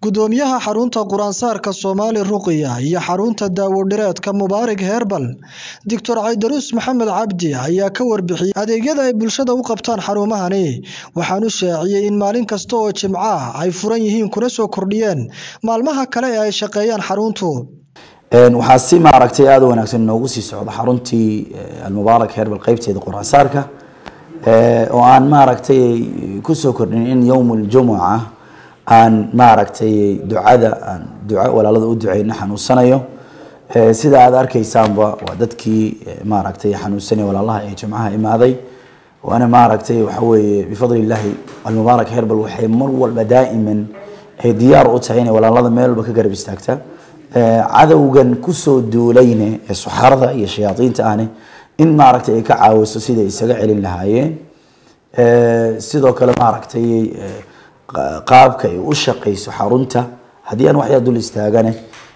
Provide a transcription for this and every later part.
gudoomiyaha xarunta quraansaarka soomaali ruqiya iyo xarunta daawodhireedka mubaarak herbal doctor caydaruus maxamed cabdi ayaa ka warbixiyey adeegyada ay bulshada u qabtaan xarumahani waxaanu shaaciyey in maalin kasta oo jimco ah ay furan yihiin kuna soo kordhiyeen maalmaha kale ee ay shaqeeyaan xaruntu waxaa si maaragtay aada u wanaagsan inoogu sii socda xaruntii almubaarak herbal qeybteeda quraansaarka oo aan maaragtay kusoo kordhin in yowm ljumuca aan maaragtay ducada aan duco walaalada u duceyno xanuunsanayo sida aad arkeysaanba waa dadkii maaragtay xanuunsanaya walaalaha ee jimcaha imaaday waana maaragtay waxa weeye bifadli illaahi almubaarak herbal waxay mar walba daa'iman ay diyaar u tahay inay walaalada meel walba ka garab istaagtaa cadowgan kusoo duulayne ee suxarada iyo shayaadiinta ahne in maaragtay ay ka caawiso siday isaga celin lahaayeen sidoo kale maaragtay qaabka ay u shaqeyso xarunta haddii aan waxyaa dul istaagane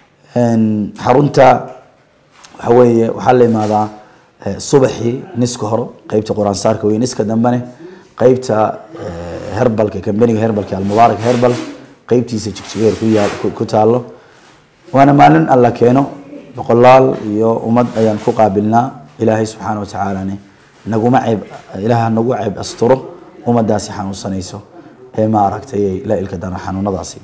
xarunta waxa weeye waxaa la imaadaa subaxii niska hore qeybta quraansaarka wey niska dambene qeybta herbalka kambaniga herbalka almubaarak herbal qeybtiisa jigjigeer ku yaal ku taalo waana maalin alla keeno boqolaal iyo ummad ayaan ku qaabilnaa ilaahay subxaana wa tacaalane naguma ceeb ilaah nagu ceeb asturo ummadaasi xanuunsanayso ee maaragtay la ilka dana xanuunadaasi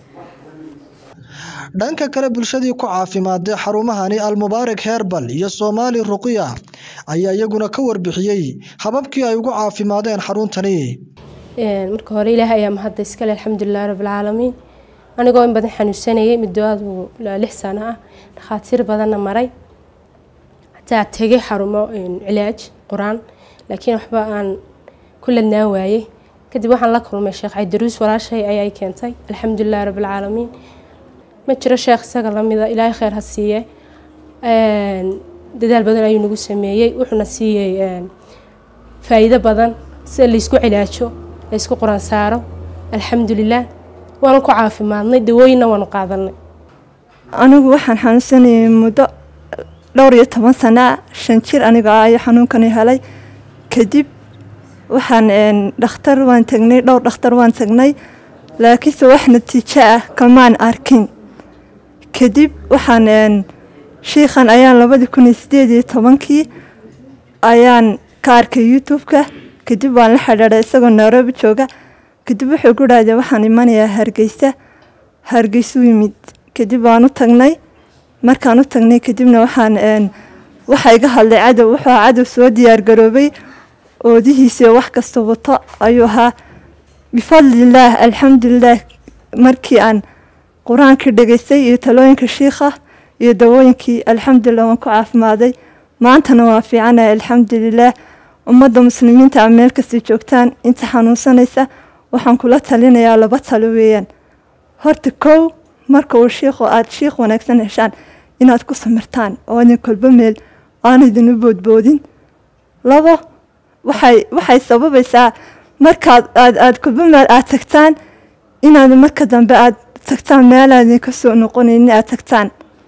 dhanka kale bulshadii ku caafimaadee xarumahani almubaarak herbal iyo soomaali ruqiya ayaa iyaguna ka warbixiyey hababkii ay ugu caafimaadeen xaruntani marka hore ilaahay ayaa mahadda iskale alxamdulilahi rabbilcaalamiin anigoo in badan xanuunsanayay muddo aadu lix sano ah dhakhaatiir badanna maray hataa tegay xarumo cilaaj qur-aan laakiin waxba aan ku ladnaan waayey kadib waxaan la kulmay sheekh caydaruus walaashay ayaa keentay alxamdulilahi rabbilcaalamiin ma jiro sheekh isaga lamida ilaahay kheyr ha siiye dadaal badan ayuu nagu sameeyey wuxuuna siiyey faa-iido badan sida laysku cilaajo laysku qur-aan saaro alxamdulilah waanu ku caafimaadnay dawooyinna waanu qaadanay anigu waxaan xanuunsanayay muddo dhowr iyo toban sanaa shan jir aniga ah ayo xanuunkani helay kadib waxaan dhakhtar waan tagnay dhowr dhakhtar waan tagnay laakiinse wax natiijo ah kamaan arkin kadib waxaan shiikhan ayaan labadii kun iyo sideed iyo tobankii ayaan ka arkay youtube-ka kadib waan la xidhiidhay isagoo nairobi jooga kadib wuxuu ku dhahday waxaan imanayaa hargeysa hargeysuu yimid kadib waan u tagnay markaan u tagnay kadibna waxaan waxa iga hadlay cadow wuxuu ahaa cadow soo diyaargaroobay oodihiisio wax kasta wato ayuu ahaa bifadlillaah alxamdulilaah markii aan qur-aankii dhegaystay iyo talooyinka shiikha iyo dawooyinkii alxamdulilah waan ku caafimaaday maantana waa fiicanahay alxamdulilaah ummadda muslimiinta a meel kastay joogtaan inta xanuunsanaysa waxaan kula talinayaa laba talo weeyaan horta kow marka uu shiikhu aada shiikh wanaagsan heshaan inaad ku samirtaan oo idin kolbo meel aan idinu boodboodin labo waxay waxay sababaysaa markaad aad aada kolbo meel aada tagtaan inaad marka dambe aada tagtaan meelaad idinka soo noqonaynin aada tagtaan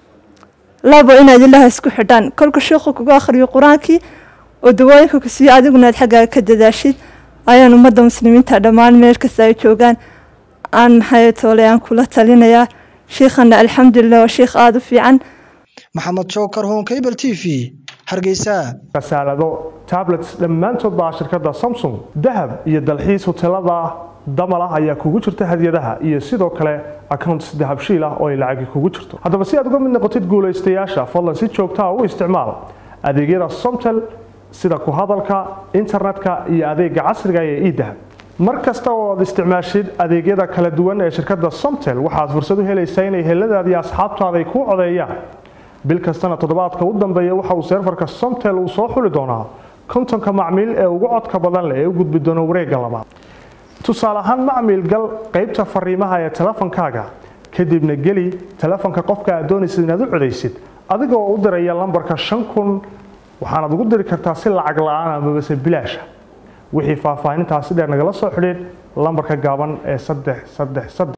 labo inaad ilaah isku xidhaan kolka shiikhu kuga akhriyo qur-aankii oo dawooyinka ku siiyo adiguna aad xaggaaga ka dadaashid ayaan ummadda muslimiinta dhammaan meel kasta ay joogaan aan maxay toole aan kula talinayaa shiikhana alxamdulilah waa shiikh aada u fiican maxamed jookar honkabel t v hargeysa kasaalado tablets dhammaantood baa shirkadda samsung dahab iyo dalxiis hoteelada damal ah ayaa kugu jirta hadiyadaha iyo sidoo kale accounts dahabshiil ah oo ay lacagi kugu jirto haddaba si aad uga mid noqotid guulaystayaasha fadlan si joogtaa u isticmaal adeegyada somtel sida ku hadalka internetka iyo adeega casriga ee edahab mar kasta oo aad isticmaashid adeegyada kala duwan ee shirkadda somtel waxaad fursad u helaysaa inay heladaada iyo asxaabtaada ay kuu codeeyaan bil kastana toddobaadka u dambeeya waxa uu seerfarka somtel uu soo xuli doonaa kontonka macmiil ee ugu codka badan leh ee u gudbi doona wareegga labaad tusaale ahaan macmiil gal qaybta fariimaha ee telefonkaaga kadibna geli telefonka qofka aad doonaysid inaad u codaysid adigoo u diraya lambarka shan kun waxaanaad ugu diri kartaa si lacag la-aan amabase bilaasha wixii faahfaahintaasi dheer nagala soo xidhiid lambarka gaaban ee saddex saddex saddex